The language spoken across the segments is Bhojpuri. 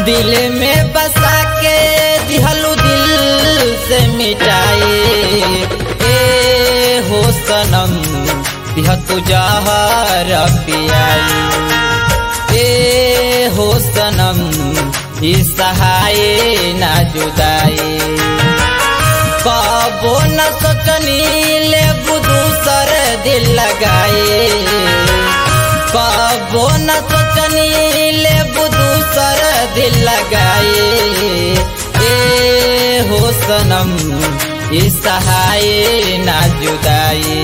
दिल में बसा के दिहलू दिल से मिटाए ए हो सनम दिह तू जहर पियाई ए हो सनम ई सहाय ना जुदाई कबो न सोचनी ले दूसर दिल लगाए कबो न सोचनी ले दूसर दिल लगाए ए हो सनम ई सहाय ना जुदाई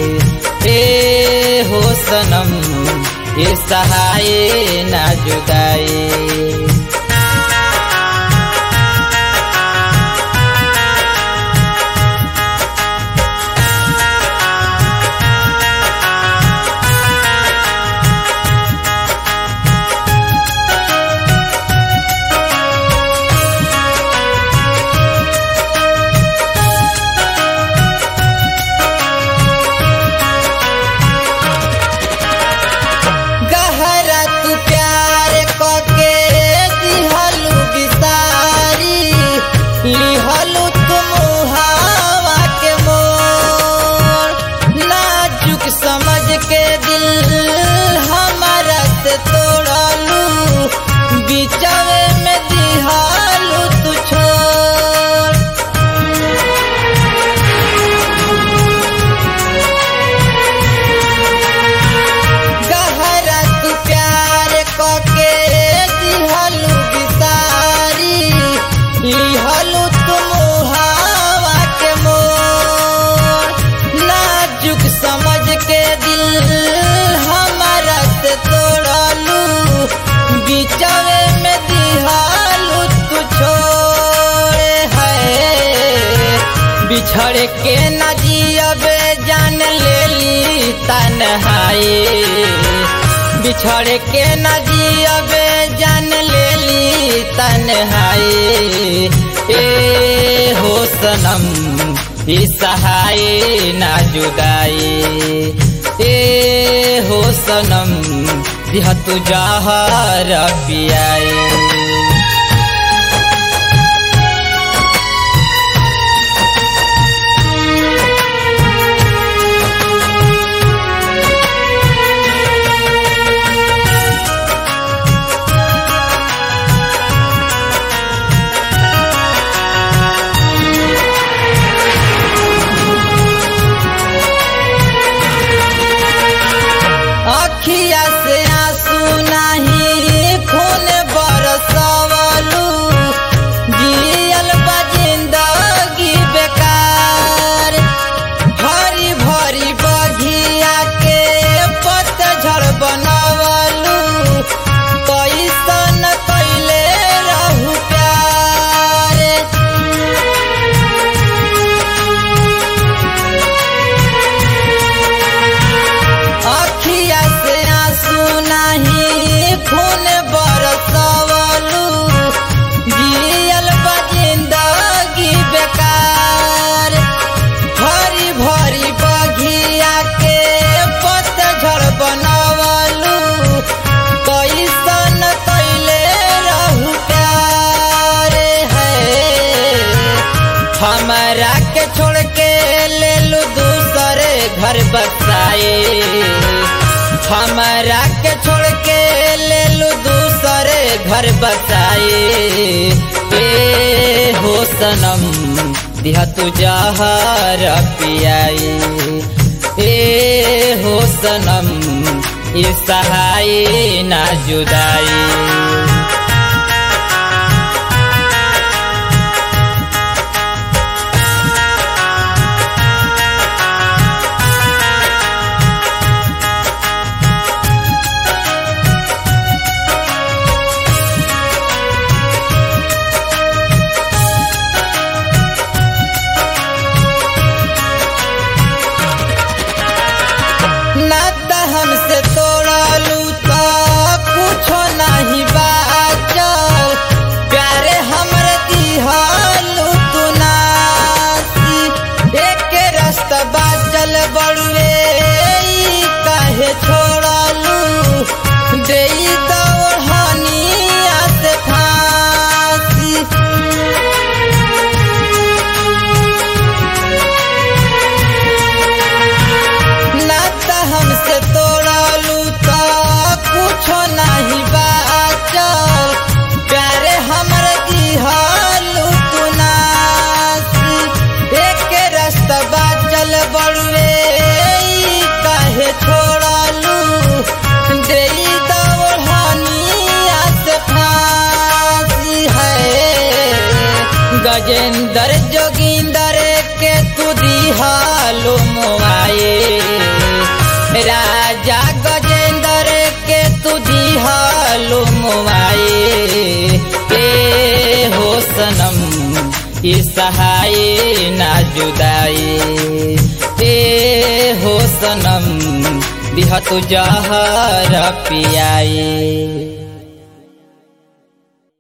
ए हो सनम ई सहाय ना जुदाई गहरा तू प्यार कके दिहलू बिसारी लिहलू तुम हवा के मोर नाजुक समझ के दिल हमारा से तोड़लू बिचवे में दिहलू तू छोड़ गहरा तू प्यार कके दिहलू बिसारी लिहलू तुम हवा के मोर नाजुक समझ के दिल हमारा से तोड़लू बिचवे में दिहलू तू छोड़े है बिछड़ के न जियबे जान लेली तन्हाई बिछड़ के न जियबे जान लेली तन्हाई ए हो सनम ई सहाय ना जुदाई ए हो सनम दिह तू जहर पियाई अखिया से आंसू नहीं खून बरसवलू जियल बा जिंदगी बेकार भरी भरी बघिया के पतझड़ बनवलू कैसन कैले रहू प्यार अखिया से आंसू नहीं खून बरसवलू जियल बा जिंदगी बेकार भरी भरी बघिया के पतझड़ बनवलू कैसन कैले रहू प्यार है हमारा के छोड़ के ले लू दूसरे घर बसाए हमारा के छोड़ के ले लू दूसरे घर बसाए ए हो सनम दिहा तू जहर पियाई ए हो सनम ये सहाय ना जुदाई नाता हमसे तोड़लू तो कुछो नहीं बाचल प्यारे हमरे दिहलू तू नासी एक रास्ता बाचल बड़ुए ई काहे छोड़लू देई दौड़निया से फांसी गजेंद्र जोगिंदर के तू दिहालो मोआए राजा गजेंद्र के तू दिहालो मोआए ए हो सनम ई सहाय ना जुदाई ए हो सनम बिहतु जहर पियाई